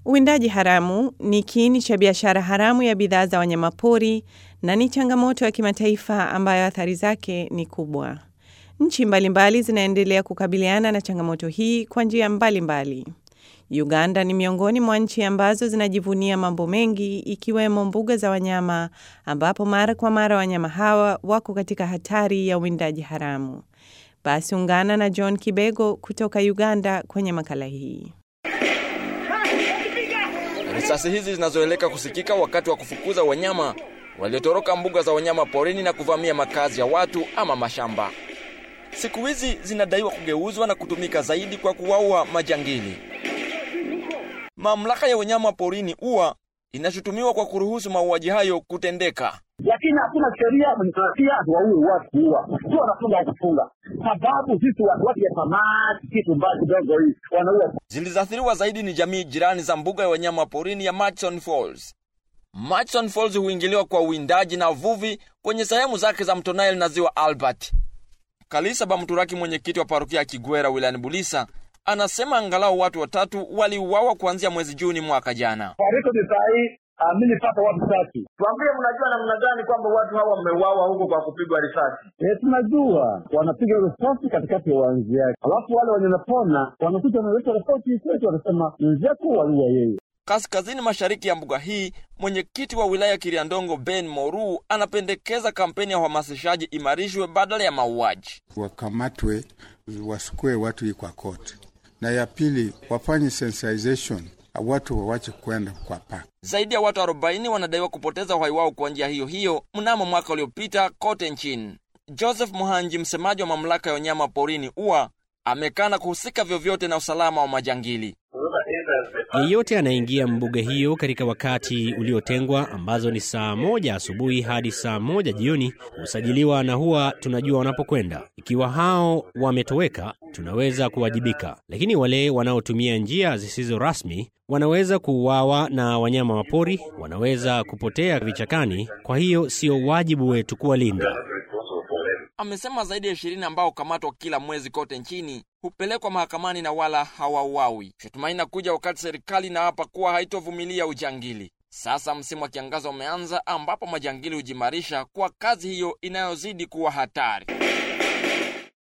Uwindaji haramu ni kiini cha biashara haramu ya bidhaa za wanyamapori na ni changamoto ya kimataifa ambayo athari zake ni kubwa. Nchi mbalimbali zinaendelea kukabiliana na changamoto hii kwa njia mbalimbali. Uganda ni miongoni mwa nchi ambazo zinajivunia mambo mengi ikiwemo mbuga za wanyama ambapo mara kwa mara wanyama hawa wako katika hatari ya uwindaji haramu. Basi ungana na John Kibego kutoka Uganda kwenye makala hii. Risasi hizi zinazoeleka kusikika wakati wa kufukuza wanyama waliotoroka mbuga za wanyama porini na kuvamia makazi ya watu ama mashamba. Siku hizi zinadaiwa kugeuzwa na kutumika zaidi kwa kuwaua majangili. Mamlaka ya wanyama porini UWA inashutumiwa kwa kuruhusu mauaji hayo kutendeka. lakini hakuna sheria mnatia waue watu kuua, sio wanafunga wa kufunga, sababu sisi watu watu ya samaki kitu mbaya kidogo hii wanaua. Zilizoathiriwa zaidi ni jamii jirani za mbuga ya wanyama porini ya Murchison Falls. Murchison Falls huingiliwa kwa uwindaji na uvuvi kwenye sehemu zake za mto Nile na ziwa Albert. Kalisa Bamturaki, mwenyekiti wa parokia ya Kigwera wilayani Bulisa, anasema angalau watu watatu waliuawa kuanzia mwezi Juni mwaka jana. Taarifa ni saa hii ah, mimi nipata watu tatu. Tuambie, mnajua namna gani kwamba watu hawa wameuawa huko kwa kupigwa risasi? Eh, tunajua wanapiga risasi katikati ya uwanja yake, alafu wale wenye napona wanakuja wanaleta ripoti kwetu, wanasema mwenzetu waliua yeye. Kaskazini mashariki ya mbuga hii, mwenyekiti wa wilaya Kiriandongo Ben Moru anapendekeza kampeni ya uhamasishaji imarishwe badala ya mauaji. wakamatwe wasukue watu hii kwa koti, na ya pili wafanye sensitization, watu wawache kwenda kwa park. Zaidi ya watu 40 wanadaiwa kupoteza uhai wao kwa njia hiyo hiyo mnamo mwaka uliopita kote nchini. Joseph Muhanji, msemaji wa mamlaka ya wanyama porini UWA, amekana kuhusika vyovyote na usalama wa majangili. Yeyote anayeingia mbuga hiyo katika wakati uliotengwa ambazo ni saa moja asubuhi hadi saa moja jioni husajiliwa na huwa tunajua wanapokwenda. Ikiwa hao wametoweka, tunaweza kuwajibika, lakini wale wanaotumia njia zisizo rasmi wanaweza kuuawa na wanyama wa pori, wanaweza kupotea vichakani. Kwa hiyo sio wajibu wetu kuwalinda. Amesema zaidi ya ishirini ambao hukamatwa kila mwezi kote nchini hupelekwa mahakamani na wala hawauawi. Shutuma inakuja wakati serikali inaapa kuwa haitovumilia ujangili. Sasa msimu wa kiangazi umeanza, ambapo majangili hujimarisha kwa kazi hiyo inayozidi kuwa hatari.